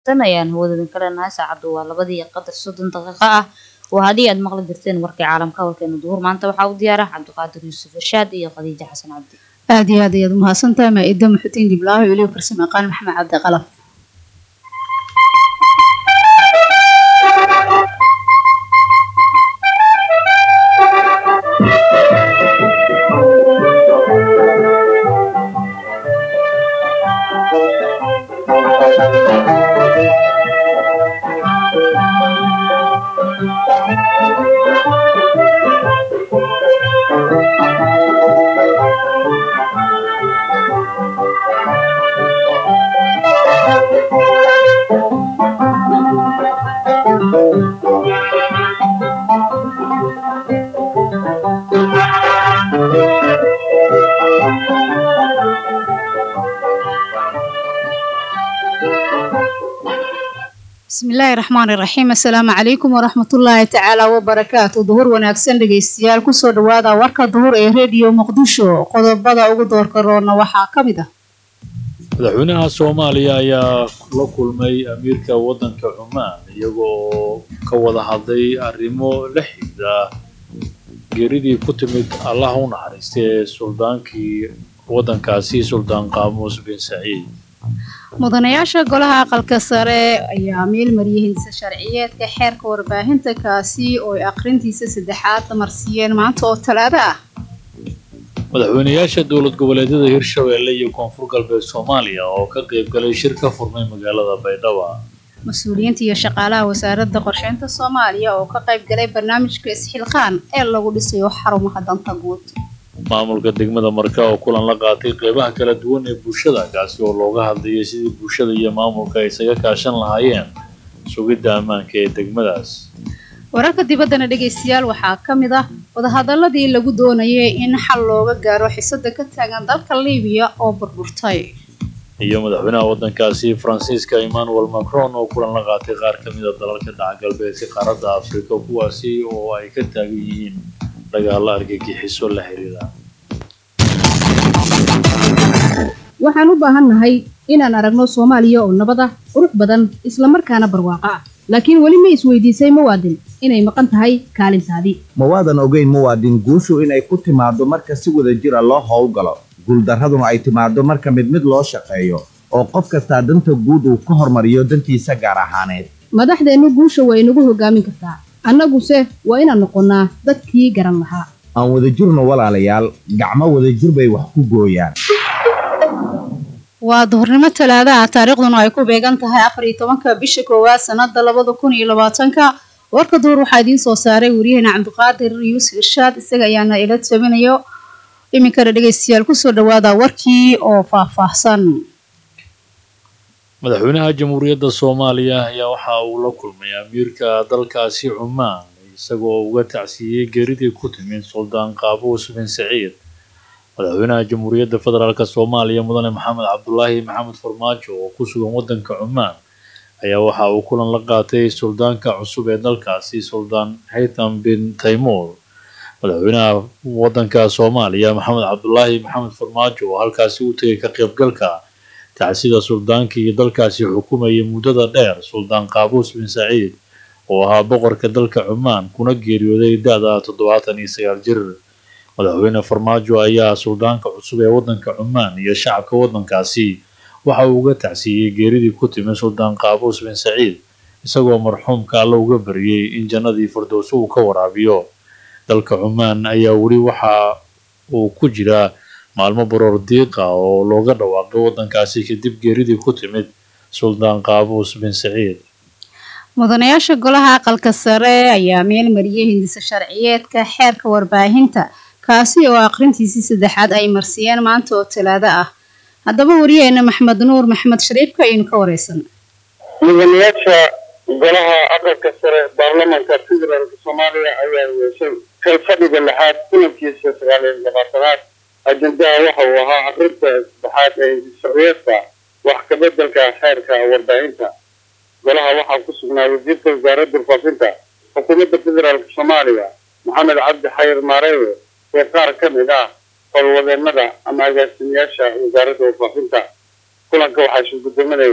tan ayaan hawadadan ka leenahay saacaddu waa labadii iyo qadar soddon daqiiqo ah waa haddii aad maqli jirteen warkii caalamka hawlkeena duhur maanta waxaa u diyaara cabdiqaadir yuusuf irshaad iyo khadiija xasan cabdi aad iyo aad ayaad umahadsantahay maa-ida muxudiin dhiblaaho weliba farsamo yaqaan maxamed cabdi qalaf bismillaahi raxmaani raxiim assalaamu calaykum waraxmatullaahi tacaala wabarakaatu duhur wanaagsan dhegeystayaal kusoo dhawaada warka duhur ee rediyo muqdisho qodobada ugu doorka roona waxaa ka mid ah madaxweynaha soomaaliya ayaa la kulmay amiirka waddanka cumaan iyagoo ka wada hadlay arrimo la xidhiidha geeridii ku timid allah u naxariistay ee suldaankii waddankaasi suldaan qaamuus bin saciid mudanayaasha golaha aqalka sare ayaa meel mariyay hindisa sharciyeedka xeerka warbaahinta kaasi oo ay aqrintiisa saddexaad marsiiyeen maanta oo talaado ah madaxweynayaasha dowlad goboleedyada hirshabeelle iyo koonfur galbeed soomaaliya oo ka qayb galay shir ka furmay magaalada baydhabo mas-uuliyiinta iyo shaqaalaha wasaaradda qorsheynta soomaaliya oo ka qayb galay barnaamijka isxilqaan ee lagu dhisayo xarumaha danta guud maamulka degmada marka oo kulan la qaatay qeybaha kala duwan ee bulshada kaasi oo looga hadlayay sidii bulshada iyo maamulka ay isaga kaashan lahaayeen sugidda ammaanka ee degmadaas wararka dibaddana dhegaystayaal waxaa ka mid ah wadahadaladii lagu doonayay in xal looga gaaro xisada ka taagan dalka liibiya oo burburtay iyo madaxweynaha waddankaasi faransiiska emmanuel macron oo kulan la qaatay qaar ka mid a dalalka dhaca galbeedka qaaradda afrika kuwaasi oo ay ka taagan yihiin dagaalo argagixiso la xiriira waxaan u baahannahay inaan aragno soomaaliya oo nabad ah qurux badan islamarkaana barwaaqo ah laakiin weli ma isweydiisay muwaadin inay maqan tahay kaalintaadii ma waadan ogeyn muwaadin guushu inay ku timaaddo marka si wada jira loo howlgalo guuldarraduna ay timaaddo marka mid mid loo shaqeeyo oo qof kastaa danta guud uu ka hormariyo dantiisa gaar ahaaneed madaxdeennu guusha way nagu hogaamin kartaa annaguse waa inaan noqonnaa dadkii garan lahaa aan wadajirno walaalayaal gacmo wadajir bay wax ku gooyaan waa duhurnimo talaadaha taariikhduna ay ku beegan tahay afar iyo tobanka bisha koowaad sanada labada kun iyo labaatanka warka duhur waxaa idiin soo saaray waryaheena cabdiqaadir yuusuf irshaad isaga ayaana ila tabinayo iminkana dhegeystayaal kusoo dhawaada warkii oo faahfaahsan madaxweynaha jamhuuriyadda soomaaliya ayaa waxa uu la kulmay amiirka dalkaasi cumaan isagoo uga tacsiiyey geeridii ku timid suldaan qaabuus bin saciid madaxweynaha jamhuuriyadda federaalk soomaaliya mudane maxamed cabdulaahi maxamed farmaajo oo ku sugan waddanka cumaan ayaa waxa uu kulan la qaatay suldaanka cusub ee dalkaasi suldaan haytham bin taymuur madaxweynaha waddanka soomaaliya maxamed cabdulaahi maxamed farmaajo oo halkaasi u tegay ka qaybgalka tacsida suldaankii dalkaasi xukumayay muddada dheer suldaan qaabuus bin saciid oo ahaa boqorka dalka cumaan kuna geeriyooday da-da toddobaatan iyo sagaal jir madaxweyne farmaajo ayaa suldaanka cusub ee waddanka cumaan iyo shacabka waddankaasi waxa uu uga tacsiiyey geeridii ku timi suldaan qaabuus bin saciid isagoo marxuumka alla uga bariyey in jannadii firdowso uu ka waraabiyo dalka cumaan ayaa weli waxa uu ku jiraa maalmo baroor diiqa oo looga dhawaaqay waddankaasi kadib geeridii ku timid suldaan qaabuus bin saciid mudanayaasha golaha aqalka sare ayaa meel mariyay hindisa sharciyeedka xeerka warbaahinta kaasi oo aqrintiisii saddexaad ay marsiyeen maanta oo talaado ah haddaba wariyaheena maxmed nuur maxmed shariifka aynu ka wareysan mudanayaasha golaha aqalka sare baarlamanka federaalka soomaaliya ayaa yeeshay kal fadhiga lixaad kulankiisa sagaal iyo labaatanaad ajendaha waxa uu ahaa aqrinta saddexaad ee sharciyeedka wax kabedelka xeerka warbaahinta golaha waxaa ku sugnaa wasiirka wasaaradda faafinta xukuumadda federaalka soomaaliya maxamed cabdi xayir maareewe ee qaar ka mid ah howlwadeenada ama agaasimayaasha wasaaradda warfaafinta kulanka waxaa shirgudoominayay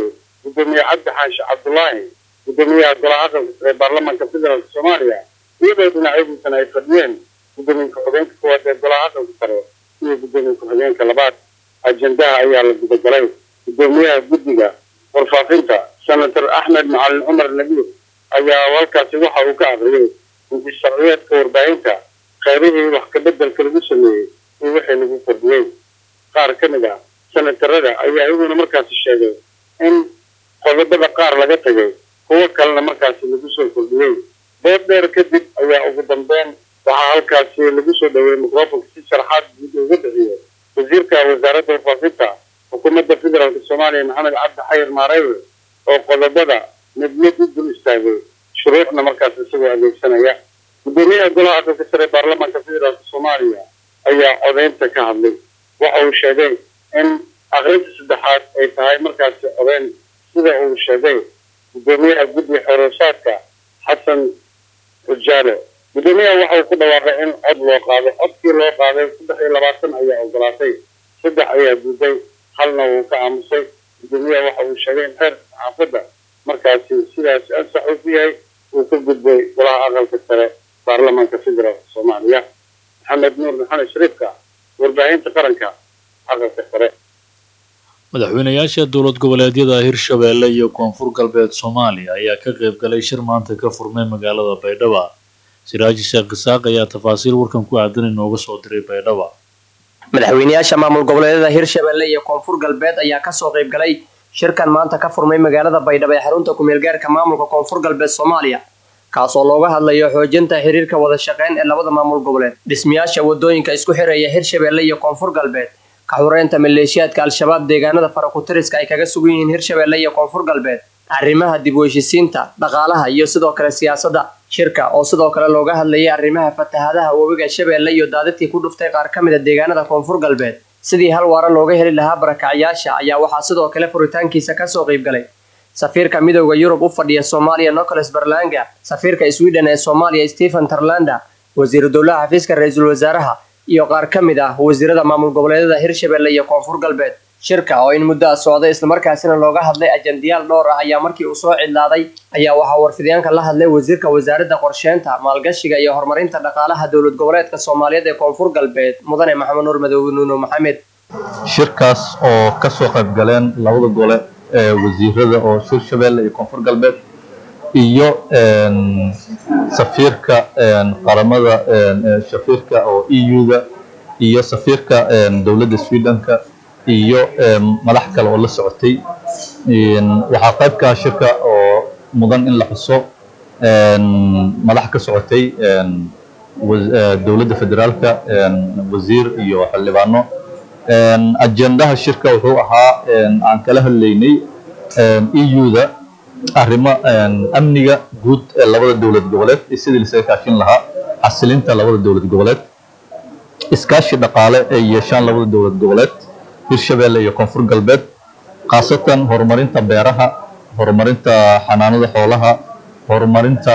gudoomiye cabdi xaashi cabdulaahi gudoomiyaha golaha aqalka sare ee baarlamaanka federaalka soomaaliya iyadoo dhinacyadiisana ay fadhiyeen gudoomiye ku-xigeenka koowaad ee golaha aqalka sare iyo gudoomiye ku-xigeenka labaad ajendaha ayaa la gudagalay gudoomiyaha guddiga warfaafinta senator axmed macalin cumar nabiir ayaa halkaasi waxa uu ka aqriyey inti sharciyeedka warbaahinta kheyrihii wax kabeddelka lagu sameeyey iyo wixii lagu kordhiyey qaar ka mid ah senatarada ayaa iyaguna markaasi sheegay in qodobada qaar laga tagay kuwo kalena markaasi lagu soo kordhiyey dood dheer kadib ayaa ugu dambeyn waxaa halkaasi lagu soo dhaweeyey microfonka si sharaxaad guud uga bixiyey wasiirka wasaaradda warfaafinta xukuumadda federaalka soomaaliya maxamed cabdi xayir maarewe oo qodobada mid mid u dul istaagay shuruucna markaas isagoo adeegsanaya gudoomiyaha golaha aqalka sare ee baarlamaanka federaalka soomaaliya ayaa codeynta ka hadlay waxa uu sheegay in aqrinta saddexaad ay tahay markaasi codeyn sida uu sheegay gudoomiyaha guddiga xoroosaadka xasan ujaale gudoomiyaha waxa uu ku dhawaaqay in cod loo qaado codkii loo qaaday saddex iyo labaatan ayaa ogolaatay saddex ayaa guday halna wuu ka aamusay gudoomiyaha waxa uu sheegay in xeerka saxaafadda markaasi sidaas ansax u ku yahay uu ka gudbay golaha aqalka sare baarlamaanka federaalka soomaaliya maxamed nuur maxamed shariifka warbaahinta qaranka aqalka sare madaxweynayaasha dowlad goboleedyada hirshabeelle iyo koonfur galbeed soomaaliya ayaa ka qayb galay shir maanta ka furmay magaalada baydhaba siraaji sheekh isaaq ayaa tafaasiil warkan ku aadan inooga soo diray baydhaba madaxweynayaasha maamul goboleedyada hirshabeelle iyo koonfur galbeed ayaa kasoo qayb galay shirkan maanta ka furmay magaalada baydhabo ee xarunta ku-meelgaarka maamulka koonfur galbeed soomaaliya kaasoo looga hadlayo xoojinta xiriirka wada shaqeyn ee labada maamul goboleed dhismayaasha wadooyinka isku xiraya hirshabeelle iyo koonfur galbeed ka xureynta maleeshiyaadka al-shabaab deegaanada farakutiriska ay kaga sugan yihiin hirshabeelle iyo koonfur galbeed arrimaha dib u heshisiinta dhaqaalaha iyo sidoo kale siyaasadda shirka oo sidoo kale looga hadlayay arrimaha fatahadaha webiga shabeelle iyo daadadkii ku dhuftay qaar ka mid a deegaanada koonfur galbeed sidii hal waara looga heli lahaa barakacyaasha ayaa waxaa sidoo kale furitaankiisa kasoo qayb galay safiirka midooda yurub u fadhiya soomaaliya nicholas berlanga safiirka sweden ee soomaaliya stephen tarlanda wasiiru dowlaha xafiiska ra-iisul wasaaraha iyo qaar ka mid ah wasiirada maamul goboleedyada hirshabeelle iyo koonfur galbeed shirka oo in muddo a socday islamarkaasina looga hadlay ajandiyaal dhowr ah ayaa markii uu soo cidlaaday ayaa waxaa warfidyaanka la hadlay wasiirka wasaaradda qorsheynta maalgashiga iyo horumarinta dhaqaalaha dowlad goboleedka soomaaliyeed ee koonfur galbeed mudane maxamed nuur madoobe nuuno maxamed shirkaas oo ka soo qayb galeen labada gole ee wasiirada oo hirshabeelle iyo koonfur galbeed iyo safiirka qaramada safiirka oo eu-da iyo safiirka dowladda swedenka iyo madax kale oo la socotay waxaa qaybkaa shirka oo mudan in la xuso madax ka socotay dowladda federaalka wasiir iyo xildhibaano ajendaha shirka wuxuu ahaa aan kala hadlaynay eu-da arrimo amniga guud ee labada dowlad goboleed iyo sidii lasaga kaashin lahaa xasilinta labada dowlad goboleed iskaashi dhaqaale ay yeeshaan labada dowlad goboleed hirshabeelle iyo koonfur galbeed khaasatan horumarinta beeraha horumarinta xanaanada xoolaha horumarinta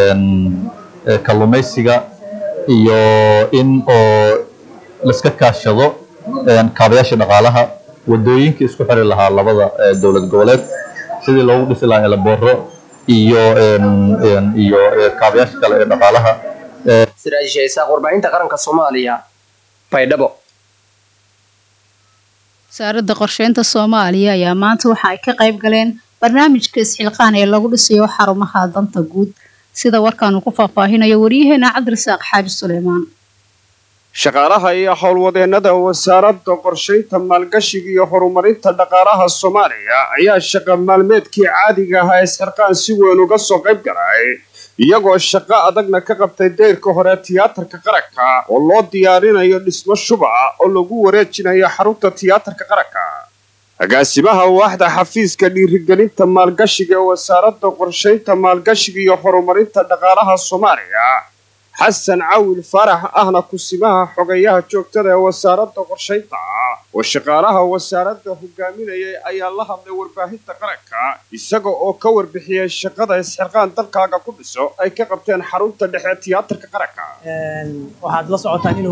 kalluumaysiga iyo in oo laiska kaashado kaabayaasha dhaqaalaha wadooyinka isku xiri lahaa labada dowlad goboleed sidii loogu dhisi lahaa elaboro iyo iyo kaabayaasha kale ee dhaqaalaha siraaji shaysaaq warbaahinta qaranka soomaaliya baydhabo wasaaradda qorsheynta soomaaliya ayaa maanta waxa ay ka qayb galeen barnaamijka isxilqaan ee lagu dhisayo xarumaha danta guud sida warkaanu ku faahfaahinayo waryaheena cabdirasaaq xaaji suleymaan shaqaalaha iyo howlwadeennada wasaaradda qorshaynta maalgashiga iyo horumarinta dhaqaalaha soomaaliya ayaa shaqa maalmeedkii caadiga ahaa isxirqaan si weyn uga soo qayb galay iyagoo shaqo adagna ka qabtay deyrka hore tiyaatarka qaranka oo loo diyaarinayo dhismo shubaca oo lagu wareejinayo xarunta tiyaatarka qaranka agaasimaha waaxda xafiiska dhiirigelinta maalgashiga ee wasaaradda qorshaynta maalgashiga iyo horumarinta dhaqaalaha soomaaliya xasan cawil faarax ahna kusimaha xogayaha joogtada ee wasaaradda qorshaynta oo shaqaalaha wasaaradda hogaaminayay ayaa la hadlay warbaahinta qaranka isaga oo ka warbixiyey shaqada isxirqaan dalkaaga ku dhiso ay ka qabteen xarunta dhexe tiyaatarka qaranka waxaad la socotaan inuu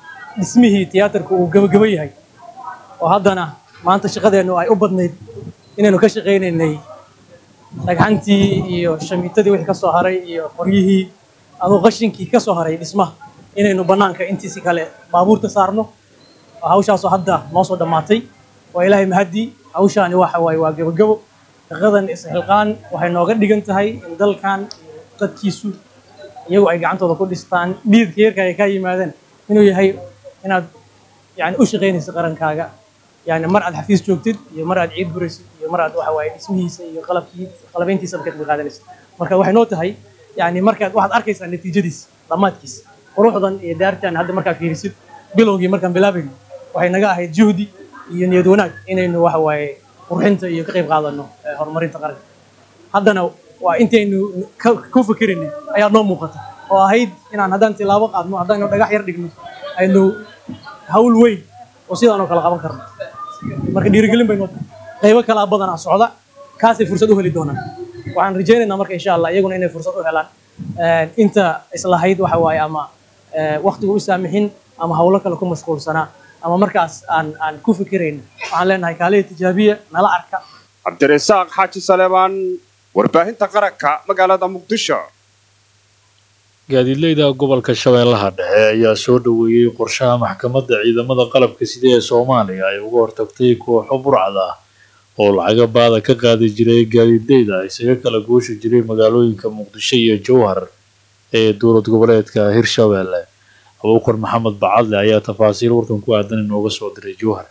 dhismihii tiyaatarka uu gebagebo yahay oo haddana maanta shaqadeennu ay u badnayd inaynu ka shaqaynaynay dhagxantii iyo shamiitadii wixii ka soo haray iyo qoryihii aduu qashinkii ka soo haray dhismaha inaynu bannaanka intiisi kale baabuurta saarno hawshaasoo hadda noo soo dhammaatay waa ilaahay mahadii hawshaani waxa waaye waa gebogebo shaqadan isxilqaan waxay nooga dhigan tahay in dalkan iyo dadkiisu iyagu ay gacantooda ku dhistaan dhiidka yarka ay ka yimaadeen inuu yahay inaad yani u shaqaynaysa qarankaaga yani mar aad xafiis joogtid iyo mar aad ciid buraysid iyo mar aad waxa waaye dhismihiisa iyo qalabkii qalabayntiisa markaad ka qaadanaysid marka waxay noo tahay yani markaad waxaad arkaysaa natiijadiisa dhammaadkiisa quruxdan iyo daartan hadda markaad fiirisid bilowgii markaan bilaabayno waxay naga ahayd juhdi iyo niyad wanaag inaynu waxa waaye qurxinta iyo ka qayb qaadano horumarinta qaranka haddana waa intaynu ku fikiraynay ayaa noo muuqata oo ahayd inaan haddaan tilaabo qaadno haddaynu dhagax yar dhigno aynu hawl weyn oo sidaan oo kale qaban karno marka dhiirigelin bay noo tahay qaybo kalaa badanaa socda kaasay fursad u heli doonaan waxaan rajaynaynaa marka insha allah iyaguna inay fursad u helaan inta islahayd waxa waaye ama waktigu u saamixin ama hawlo kale ku mashquulsanaa ama markaas aan aan ku fikirayn waxaan leenahay kaaliya tijaabiya nala arka cabdirasaaq xaaji saleebaan warbaahinta qaranka magaalada muqdisho gaadiidleyda gobolka shabeellaha dhexe ayaa soo dhoweeyey qorshaha maxkamadda ciidamada qalabka sida ee soomaaliya ay uga hortagtay kooxo burcad ah oo lacaga baada ka qaadi jiray gaadiidleyda isaga kala gooshi jiray magaalooyinka muqdisho iyo jowhar ee dowlad goboleedka hirshabeelle abuukar maxamed bacadle ayaa tafaasiil warkan ku aadan inooga soo diray jowhar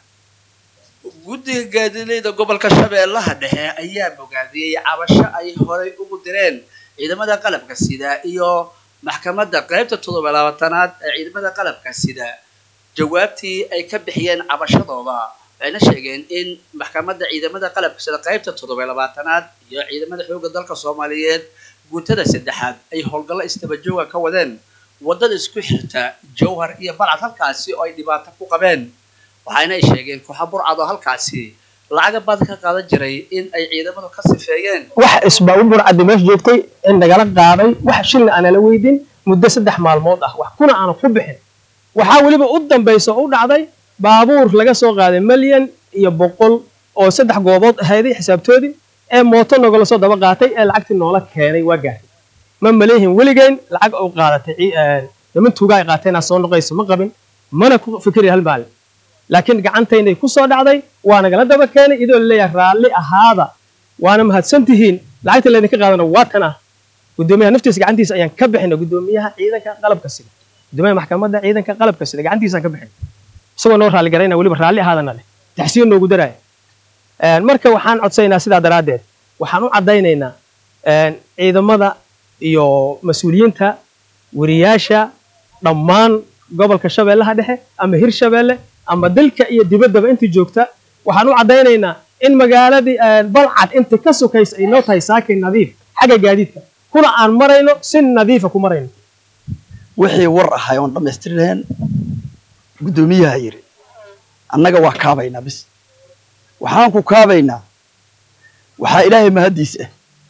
guddiga gaadiidleyda gobolka shabeellaha dhexe ayaa bogaadiyey cabasho ay horay ugu direen ciidamada qalabka sida iyo maxkamadda qaybta toddoba labaatanaad ee ciidamada qalabka sida jawaabtii ay ka bixiyeen cabashadooda waxayna sheegeen in maxkamadda ciidamada qalabka sida qaybta toddoba labaatanaad iyo ciidamada xoogga dalka soomaaliyeed guutada saddexaad ay howlgallo istabajooga ka wadeen waddada isku xirta jowhar iyo balcad halkaasi oo ay dhibaato ku qabeen waxayna ay sheegeen kooxa burcad oo halkaasi lacaga baad ka qaadan jiray in ay ciidamadu ka sifeeyeen wax isbaa u burcaddi meesha joogtay in nagala qaaday wax shilna aanala weydin muddo saddex maalmood ah wax kuna aanu ku bixin waxaa weliba u dambaysa oo u dhacday baabuur laga soo qaaday milyan iyo boqol oo saddex goobood ahayday xisaabtoodii ee mooto nogala soo daba qaatay ee lacagtii noola keenay waa gaartay ma maleehin weligeyn lacag u qaadatay niman tuuga ay qaateen aa soo noqayso ma qabin mana ku fikiri hal maalin laakiin gacantaynay ku soo dhacday waa nagala daba keenay iyadoo laleeyahay raalli ahaada waana mahadsan tihiin lacagta laydinka qaadana waa tan ah gudoomiyaha naftiisa gacantiisa ayaan ka bixinay gudoomiyaha ciidanka qalabka sida gudoomiyaha maxkamadda ciidanka qalabka sida gacantiisaan ka bixin isagoo noo raalli garayna weliba raalli ahaadana leh taxsiin noogu daraya marka waxaan codsaynaa sidaa daraaddeed waxaan u caddaynaynaa ciidamada iyo mas-uuliyiinta wariyaasha dhammaan gobolka shabeellaha dhexe ama hirshabeelle ama dalka iyo dibaddaba intii joogta waxaan u caddaynaynaa in magaaladii balcad inta ka sokaysa ay noo tahay saakay nadiif xagga gaadiidka kuna aan marayno si nadiifa ku marayno wixii war ahay oon dhammaystiri lahayn guddoomiyaha yidhi annaga waa kaabaynaa bis waxaan ku kaabaynaa waxaa ilaahay mahaddiis ah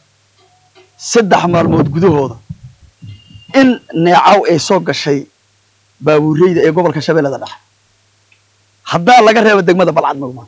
saddex maalmood gudahooda in neecaw ay soo gashay baabuureyda ee gobolka shabeellada dhexe haddaa laga reebo degmada balcad magmaan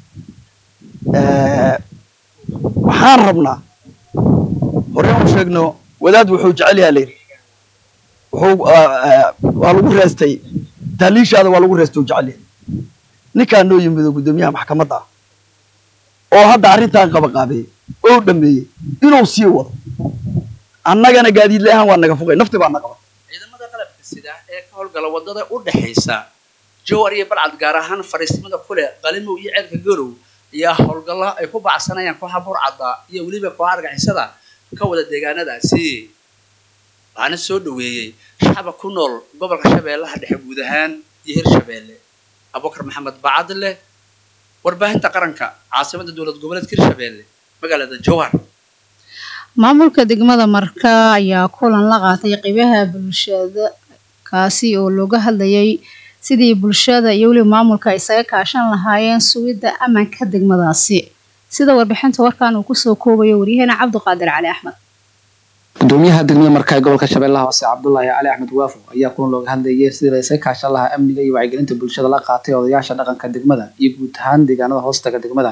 waxaan rabnaa hore u sheegno wadaad wuxuu jecel yaha layidhi wuxuu waa lagu reestay taaliishaada waa lagu reestay uu jecel yahay ninkaan noo yimido guddoomiyaha maxkamadda ah oo hadda arrintan qabaqaabeeyey oo dhameeyey inuu sii wado annagana gaadiidle ahaan waa naga fogay nafti baa na qaba ciidamada qalabka sida ee ka howlgala waddada u dhexaysa jowar iyo balcad gaar ahaan fariisnimada kule qalimow iyo ceelka garow ayaa howlgallo ay ku bacsanayaan kooxa burcadda iyo weliba kooxa argixisada ka wada deegaanadaasi waxaana soo dhoweeyey shacba ku nool gobolka shabeellaha dhexe guud ahaan iyo hirshabeelle abubakar maxamed bacadle warbaahinta qaranka caasimada dowlad goboleedka hirshabeelle magaalada jowhar maamulka degmada marka ayaa kulan la qaatay qeybaha bulshada kaasi oo looga hadlayay sidii bulshada iyo weliba maamulka isaga kaashan lahaayeen sugidda ammaanka degmadaasi sida warbixinta warkan uu kusoo koobayo waryaheena cabdiqaadir cali axmed gudoomiyaha degmada marka ee gobolka shabeellaha hoose cabdulaahi cali axmed waafo ayaa kulan looga hadlayay sidii la isaga kaashan lahaa amniga iyo wacyigelinta bulshada la qaatay odayaasha dhaqanka degmada iyo guud ahaan deegaanada hoostaga degmada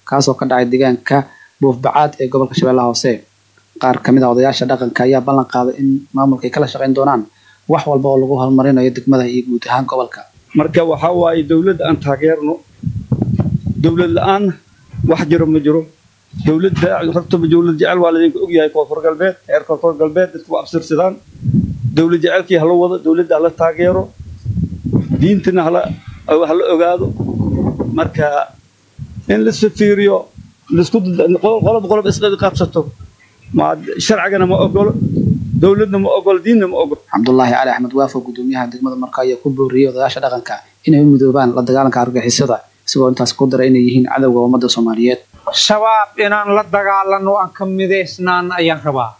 kaasoo ka dhacay deegaanka buufbacaad ee gobolka shabeellaha hoose qaar kamid ah odayaasha dhaqanka ayaa ballan qaaday in maamulka ay kala shaqayn doonaan wax walba oo lagu horumarinayo degmada iyo guud ahaan gobolka marka waxaa waaye dowladda aan taageerno dowlad la-aan wax jiro ma jiro dowladda hortaba dowlad jecel waa laydinka ogyahay koonfur galbeed reer koonfur galbeed dadku waa absirsadaan dowlad jecelkii hala wado dowladda hala taageero diintana hala hala ogaado marka in laisfa fiiriyo laisku qolob qolob isqadi qabsato ma sharcigana ma ogolo dowladna ma ogolo diinna ma ogolo cabdulaahi cali axmed waafo gudoomiyaha degmada marka ayaa ku booriyey odayaasha dhaqanka inay u midoobaan la dagaalanka argagixisada isagoo intaas ku daray inay yihiin cadowga ummadda soomaaliyeed shabaab inaan la dagaalano aan ka midaysnaan ayaan rabaa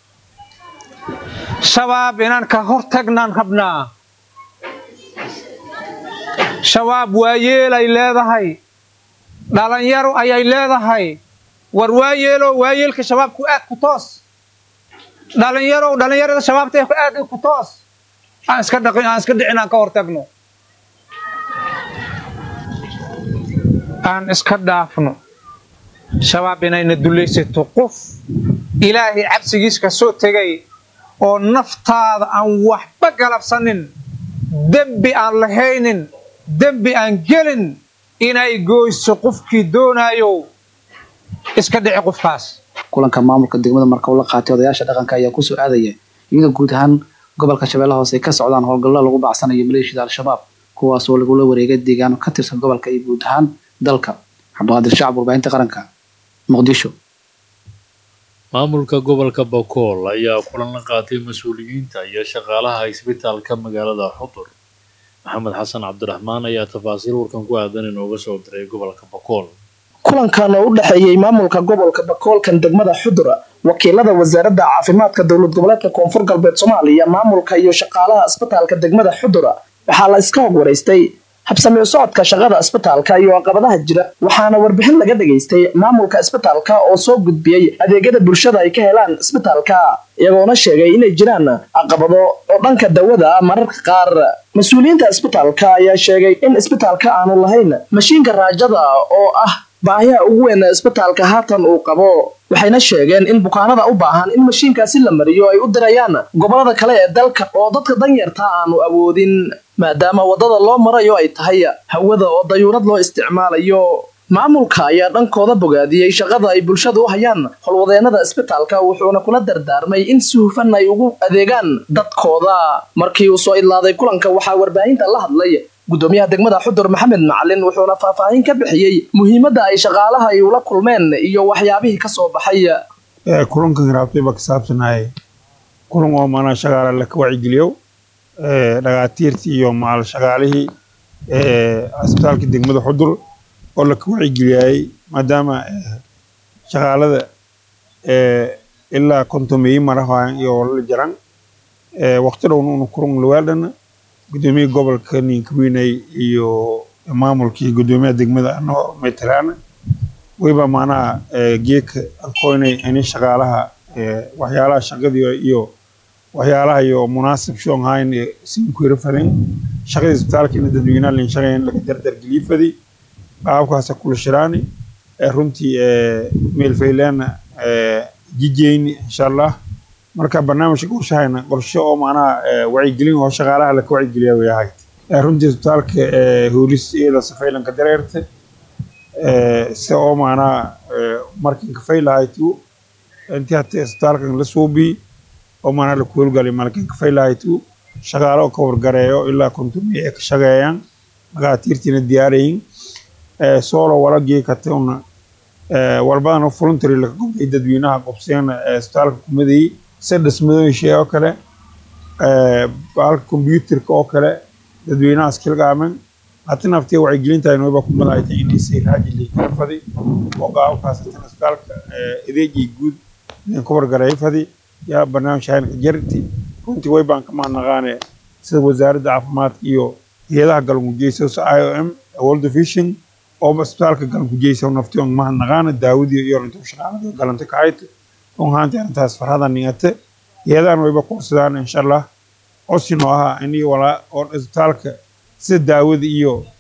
shabaab inaan ka hortagnaan rabnaa shabaab waayeelay leedahay dhalinyaro ayay leedahay war waayeelow waayeelka shabaabku aad ku toos dhalinyarow dhalinyarada shabaabta aad ku toos aan iska dhaqin aan iska dhicin aan ka hortagno aan iska dhaafno shabaab inayna dulaysato qof ilaahay cabsigiis ka soo tegay oo naftaada aan waxba galabsanin dembi aan lahaynin dembi aan gelin inay goyso qofkii doonaayo iska dhici qofkaas kulanka maamulka degmada marka uu la qaatay odayaasha dhaqanka ayaa kusoo aadaya iyadoo guud ahaan gobolka shabeellaha hoose ay ka socdaan howlgallo lagu bacsanayo maleeshiyada al-shabaab kuwaas oo lagula wareegay deegaano ka tirsan gobolka iyo guud ahaan dalka cabdiqaadir shacab warbaahinta qaranka muqdisho maamulka gobolka bakool ayaa kulan la qaatay mas-uuliyiinta iyo shaqaalaha isbitaalka magaalada xudur maxamed xasan cabdiraxmaan ayaa tafaasiil warkan ku aadan inooga soo diray gobolka bakool kulankan oo u dhexeeyey maamulka gobolka bakoolkan degmada xudura wakiilada wasaaradda caafimaadka dowlad goboleedka koonfur galbeed soomaaliya maamulka iyo shaqaalaha isbitaalka degmada xudura waxaa la iska hog waraystay habsami u socodka shaqada isbitaalka iyo caqabadaha jira waxaana warbixin laga dhagaystay maamulka isbitaalka oo soo gudbiyey adeegyada bulshada ay ka helaan isbitaalka iyagoona sheegay inay jiraan caqabado oo dhanka dawada mararka qaar mas-uuliyiinta isbitaalka ayaa sheegay in isbitaalka aanu lahayn mashiinka raajada oo ah baahiha ugu weyn isbitaalka haatan uu qabo waxayna sheegeen in bukaanada u baahan in mashiinkaasi la mariyo ay u dirayaan gobolada kale ee dalka oo dadka danyarta aanu awoodin maadaama waddada loo marayo ay tahay hawada oo dayuurad loo isticmaalayo maamulka ayaa dhankooda bogaadiyey shaqada ay bulshadu u hayaan howlwadeenada isbitaalka wuxuuna kula dardaarmay in si hufan ay ugu adeegaan dadkooda markii uu soo idlaaday kulanka waxaa warbaahinta la hadlay gudoomiyaha degmada xudur maxamed macalin wuxuuna faahfaahin ka bixiyey muhiimadda ay shaqaalaha ay ula kulmeen iyo waxyaabihii ka soo baxay kulankan raabtay baa ka saabsanahay kulan oo maanaa shaqaale la ka wacigeliyo dhagaatiirtii iyo maal shaqaalihii asbitaalka degmada xudur oo la ka wacigeliyay maadaama shaqaalada ilaa kontomeeyi marahan iyo la jaran waqti dhowna una kulan lawaaldhana gudoomiyaha gobolka ninkawiinay iyo maamulkii gudoomiyaha degmada anoo metelaana wayba maanaha geedka alkoynay ini shaqaalaha waxyaalaha shaqadii iyo waxyaalaha iyo munaasib shonhayn sinkuira falin shaqada isbitaalka ina dadweynaha lin shaqayn laga dardargeliye fadi qaabkaasa kula shiraani runtii meelfayleena jijeyni insha allah marka barnaamijka qorshahayna qorshe oo macnaha wacyigelin oo shaqaalaha laka wacyigeliya way ahayd runtii isbitaalka hoolis iyada safaylanka dareerta si oo macnaha markinka faylahaytu intii hata isbitaalkan la suubii oo macnaha laku howlgalay markinka faylahaytu shaqaalo ka wargareeyo ilaa kontomiya ay ka shaqeeyaan dhagaatiirtiina diyaarayin soolo wala geekate una walbadana voluntary laka gobday dadweynaha qobseen isbitaalka kumadayey sida dhismadooyinshee oo kale halka kombyuutarka oo kale dadweynaha iskilgaamen hati naftii wacyigelinta inooba kumadahayta indhisay raajilay kala fadi oo qaabkaas hatan isbitaalka adeegii guud ninka wargareey fadi yaa barnaamij haynka jarti runtii way baan ka mahadnaqaane sida wasaaradda caafimaadka iyo hay-adaha galmugeysa i o m world vision oo isbitaalka galmugeysa naftii on mahadnaqaane daawadii iyo runtii shaqaalada galanta kahayta on haanti arrintaas farhada ningate hay-adahan wayba kuursadaan insha allah cosinoo ahaa ini walaa oo isbitaalka sida daawada iyo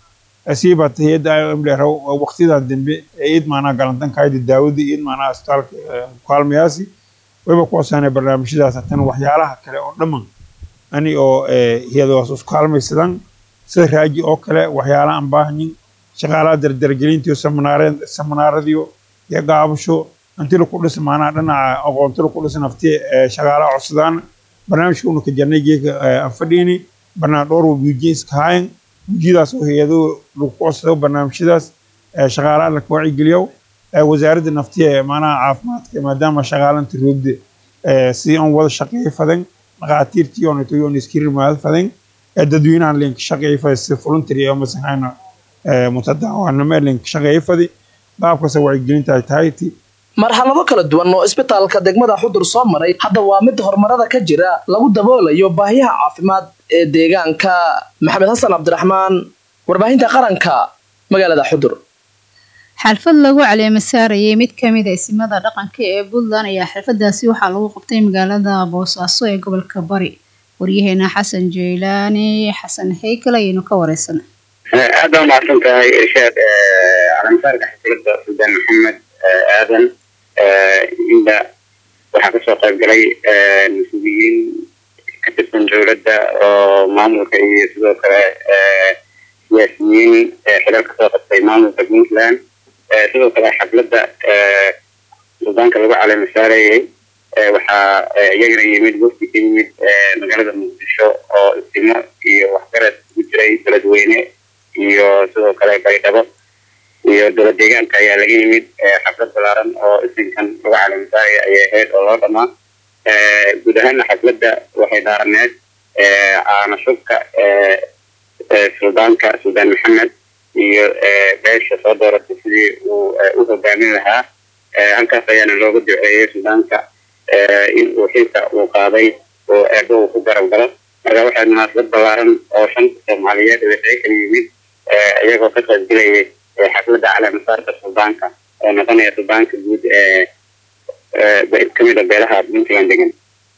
asiiba hayadda i o m dheer waqtiyadan dambe ee iid maanaa galantankayda daawada iid maanaa asbitaalka kaalmayaasi wayba ku cosaanay barnaamijyadaas hatan waxyaalaha kale oo dhamman ani oo hiyadaas isku kaalmaysadan sida raaji oo kale waxyaala aan baahanyin shaqaalaha dardargelintiyo seminaaradiyo iyo gaabasho intii laku dhis maanaa dhinaca aqoonti laku dhis nafti shaqaalaha codsadaan barnaamijka unuka jarnay geeka anfadhiini barnaa dhowr wabuujiye iska haayan wujiyadaas oo hay-ado lagu codsado barnaamijyadaas shaqaalaha laka wacigeliyo wasaaradda naftiya maanaha caafimaadka maadaama shaqaalanta roogda sidii aan wada shaqeeyo fadan dhaqaatiirtii oonatoyoon iskirimaad fadan dadweynahan linka shaqeeyo fadi sida voluntary oo masahayna mutadaawanimo linka shaqeeyo fadi qaabkaas wacyigelinta ay tahay ti marxalado kala duwan oo isbitaalka degmada xudur soo maray hadda waa mid horumarada ka jira lagu daboolayo baahiyaha caafimaad ee deegaanka maxamed xasan cabdiraxmaan warbaahinta qaranka magaalada xudur xalfad lagu caleema saarayay mid kamid a isimada dhaqanka ee puntland ayaa xalfadaasi waxaa lagu qabtay magaalada boosaaso ee gobolka bari waryaheena xasan jeylaani xasan haykal ayaynu ka wareysan aad baa umahadsan tahay irshaad caleemasaarka xafladda suldaan maxamed aadan inda waxaa kasoo qayb galay mas-uuliyiin ka tirsan dowladda oo maamulka iyo sidoo kale siyaasiyiin xilal kasoo qabtay maamulka puntland sidoo kale xafladda suldaanka lagu caleema saarayay waxaa iyagana yimid wafdi ka yimid magaalada muqdisho oo istimo iyo waxgarad ugu jiray beledweyne iyo sidoo kale baydhabo iyo dowlad deegaanka ayaa laga yimid xaflad balaaran oo isinkan lagu caleemasaaraya ayay ahayd oo loo dhamaa guud ahaana xafladda waxay dhaaraneed caana shubka suldaanka suldaan maxamed iyo beesha soo dooratay sidii uu u hogaamin lahaa halkaas ayaana looga duceeyey suldaanka in uu xilka uu qaaday oo eebo uu ku garab galo marka waxay munaasabad balaaran oo shanta soomaaliyeed waxay kala yimid iyagoo ka qayb gelayay xafladda caleemasaarka suldaanka oo noqonaya suldaanka guud ee kamid a beelaha puntland degan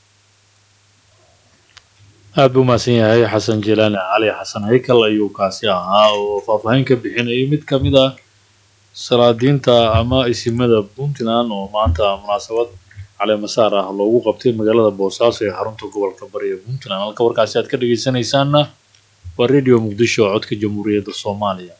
aad buu mahadsan yahay xasan jilaani cali xasan haykal ayuu kaasi ahaa oo faahfaahin ka bixinayay mid ka mid ah salaadiinta ama isimada puntland oo maanta munaasabad caleemasaar ah loogu qabtay magaalada boosaaso ee xarunta gobolka bari ee puntland halka warkaasi aad ka dhageysanaysaanna waa radio muqdisho oo codka jamhuuriyadda soomaaliya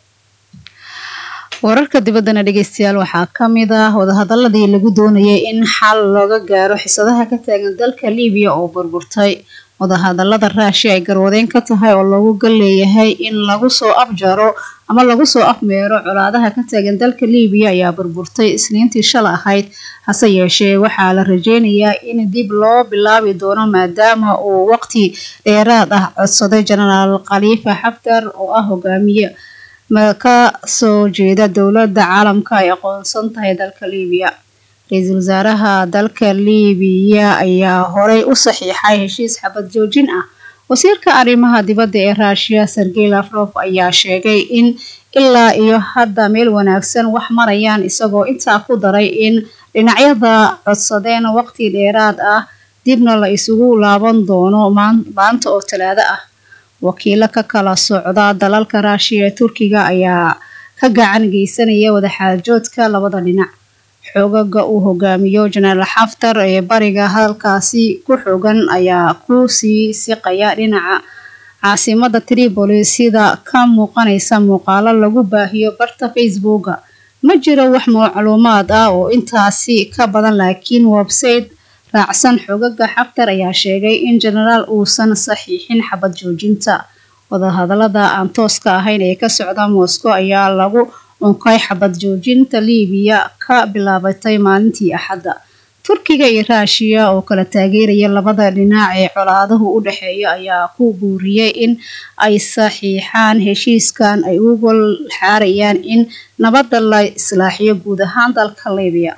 wararka dibaddana dhegeystayaal waxaa ka mid ah wadahadaladii lagu doonayay in xal looga gaaro xisadaha ka taagan dalka libiya oo burburtay wadahadalada raashi ay garwadeen ka tahay oo loogu gal leeyahay in lagu soo afjaro ama lagu soo afmeero colaadaha ka taagan dalka libiya ayaa burburtay isniintii shala ahayd hase yeeshee waxaa la rajeynayaa in dib loo bilaabi doono maadaama uu waqti dheeraad ah codsaday jenaraal khaliifa xaftar oo ah hogaamiye ka soo jeeda dowladda caalamka ay aqoonsan tahay dalka libiya ra-iisul wasaaraha dalka libiya ayaa horey u saxiixay heshiis xabad joojin ah wasiirka arrimaha dibadda ee ruushiya sergey lafrof ayaa sheegay in ilaa iyo hadda meel wanaagsan wax marayaan isagoo intaa ku daray in dhinacyada codsadeen waqti dheeraad ah dibna la isugu laaban doono maanta oo talaado ah wakiilo ka kala socda dalalka ruushiya ee turkiga ayaa ka gacan geysanaya wadaxaajoodka labada dhinac xoogaga uu hogaamiyo jenaraal xaftar ee bariga halkaasi ku xoogan ayaa ku sii siqaya dhinaca caasimada tripoli sida ka muuqanaysa muuqaalo lagu baahiyo barta facebooka ma jiro wax macluumaad ah oo intaasi ka badan laakiin website raacsan xoogaga xaftar ayaa sheegay in jenaraal uusan saxiixin xabad joojinta wadahadalada aan tooska ahayn ee ka socda moscow ayaa lagu unkay xabad joojinta liibiya ka bilaabatay maalintii axadda turkiga iyo ruushiya oo kala taageeraya labada dhinac ee colaaduhu u dhexeeya ayaa ku buuriyey in ay saxiixaan heshiiskan ay u gol xaarayaan in nabadda la islaaxiyo guud ahaan dalka liibiya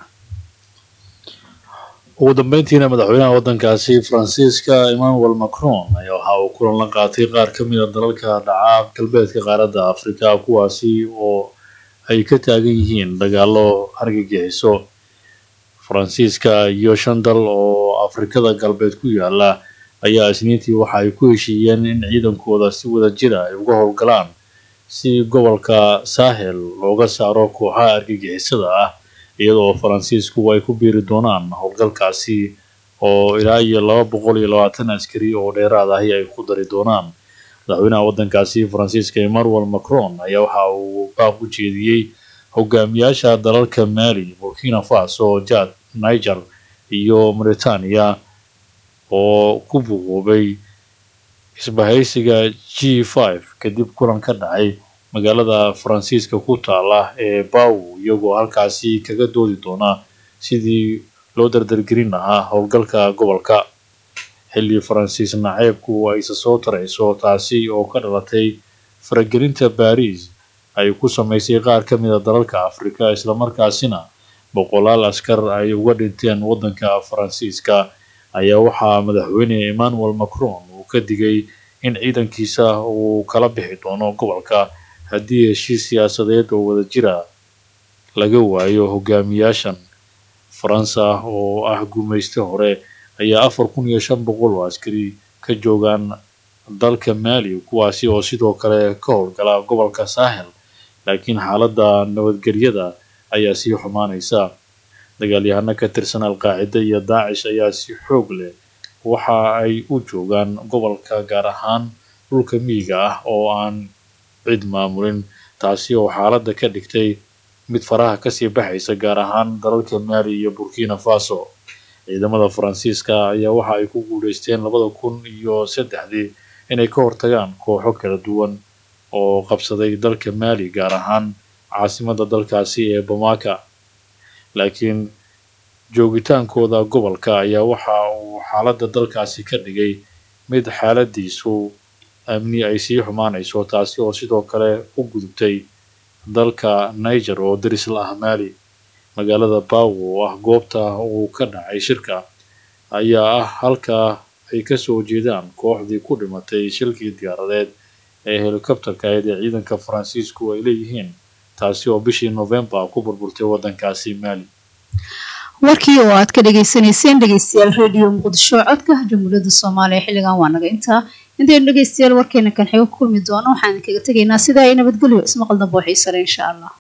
ugu dambeyntiina madaxweynaha waddankaasi faransiiska emmanuel macron ayaa waxa uu kulan la qaatay qaar ka mid a dalalka dhaca galbeedka qaaradda afrika kuwaasi oo ay ka taagan yihiin dagaalo argagixiso faransiiska iyo shan dal oo afrikada galbeed ku yaala ayaa isniintii waxa ay ku heshiiyeen in ciidankooda si wada jira ay uga howlgalaan si gobolka sahel looga saaro kooxaha argagixisada ah iyadoo faransiisku ay ku biiri doonaan howlgalkaasi oo ilaa iyo laba boqol iyo labaatan askari oo dheeraad ahi ay ku dari doonaan madaxweynaha waddankaasi faransiiska emmanuel macron ayaa waxa uu baaq u jeediyey hogaamiyaasha dalalka mali burkina faso jad niger iyo mauritania oo ku buuqoobay isbahaysiga g five kadib kulan ka dhacay magaalada faransiiska ku taala ee baw iyagoo halkaasi kaga doodi doona sidii loo dardargelin lahaa howlgalka gobolka xilli faransiis naceebku ayse soo tarayso taasi oo ka dhalatay faragelinta baariis ay ku samaysay qaar ka mid a dalalka afrika islamarkaasina boqolaal askar ay uga dhinteen waddanka faransiiska ayaa waxaa madaxweyne emmanuel macron uu ka digay in ciidankiisa uu kala bixi doono gobolka haddii heshiis siyaasadeed oo wadajira laga waayo hogaamiyaashan faransa oo ah gumayste hore ayaa afar kun iyo shan boqol oo askari ka joogaan dalka mali kuwaasi oo sidoo kale ka howlgala gobolka sahel laakiin xaaladda nabadgelyada ayaa sii xumaanaysa dagaalyahano ka tirsan alqaacida iyo daacish ayaa si xoog leh waxa ay u joogaan gobolka gaar ahaan dhulka miyiga ah oo aan cid maamulin taasi oo xaaladda ka dhigtay mid faraha kasii baxaysa gaar ahaan dalalka mali iyo burkina faso ciidamada faransiiska ayaa waxa ay ku guuleysteen labada kun iyo saddexdii inay ka hortagaan kooxo kala duwan oo qabsaday dalka mali gaar ahaan caasimadda dalkaasi ee bamaka laakiin joogitaankooda gobolka ayaa waxa uu xaaladda dalkaasi ka dhigay mid xaaladiisu amni ay sii xumaanayso taasi oo sidoo kale u gudubtay dalka niger oo daris la ah mali magaalada bawo oo ah goobta uu ka dhacay shirka ayaa ah halka ay kasoo jeedaan kooxdii ku dhimatay shilkii diyaaradeed ee helikobtarka ahayd ee ciidanka faransiisku ay leeyihiin taasi oo bishii novembar ku burburtay waddankaasi mali warkii oo aad ka dhagaysanayseen dhegeystayaal radio muqdisho codka jamhuuriyadda soomaaliya xilligan waa naga intaa intaynu dhegeystayaal warkeena kan xigo kulmi doono waxaan kaga tegaynaa sidaa ay nabadgelyo ismaqal dambe oo xiisale insha allah